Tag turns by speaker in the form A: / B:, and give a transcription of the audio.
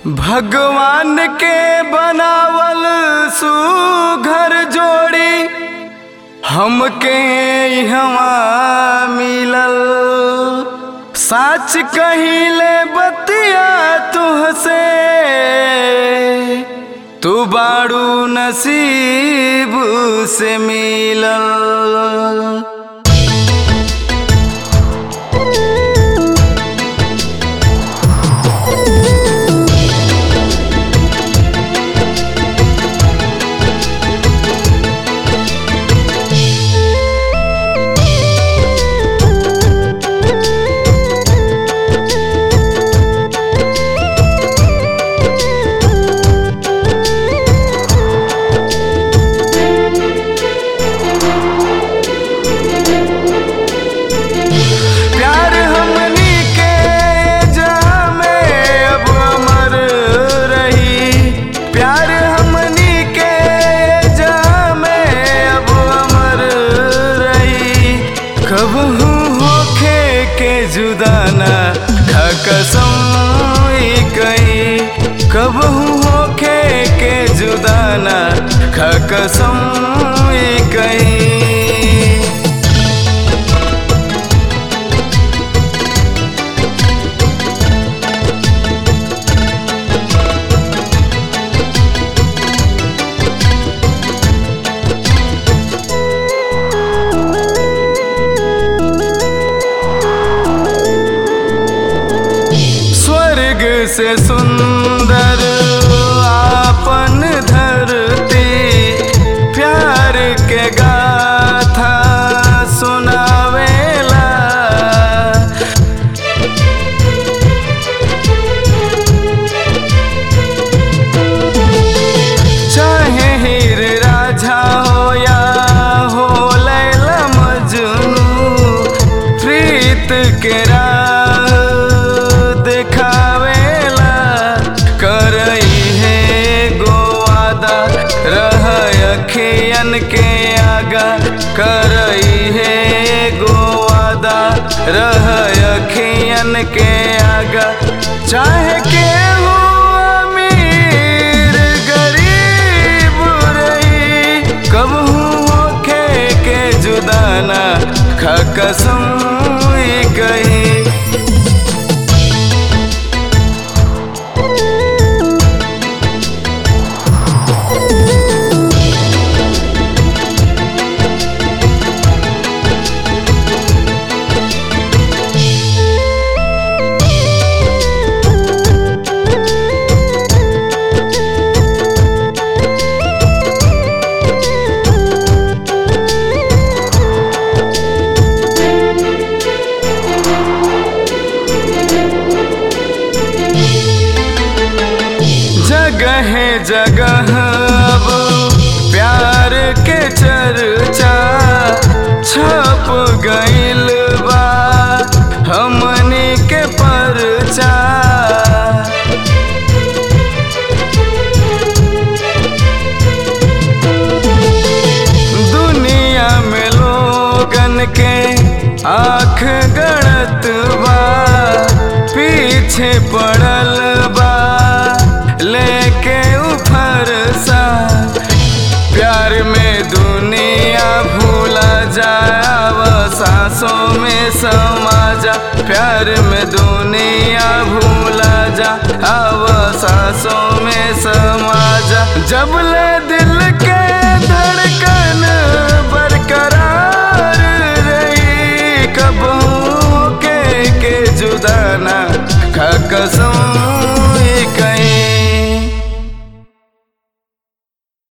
A: भगवान के बनावल सुघर जोड़ी हमके इहवा मिलल साच कहिले बतिया तुहसे तू बाड़ू नसीब से मिलल प्यार हमनी के जामे अब अमर रही प्यार हमनी के जामे अब अमर रही कब होखे के जुदाना खा कसम ई कही कब होखे के जुदाना खा कसम ई कही स्वर्ग से सुंदर आपन धरती प्यार के गाथा सुनावेला चाहे हीर राझा हो या हो लैला मजनू प्रीत के राह दिखावेला करई है गोवादा रह अखियन के आगा करई है गोवादा रह अखियन के आगा चाहे के हो अमीर गरीब रही कब होखे के जुदाना खा कसम ई कही जगह जगह अब प्यार के चर्चा छप गइल बा हमनी के परचा दुनिया में लोगन के आँख गड़त बा पीछे पड़ल बा लेके उफर सा प्यार में दुनिया भूला जाव सांसों में समा जा प्यार में दुनिया भूला जा अब सांसों में समा जा जब ले दिल के धड़कन बरकरार रही कब के के जुदाना खा कसम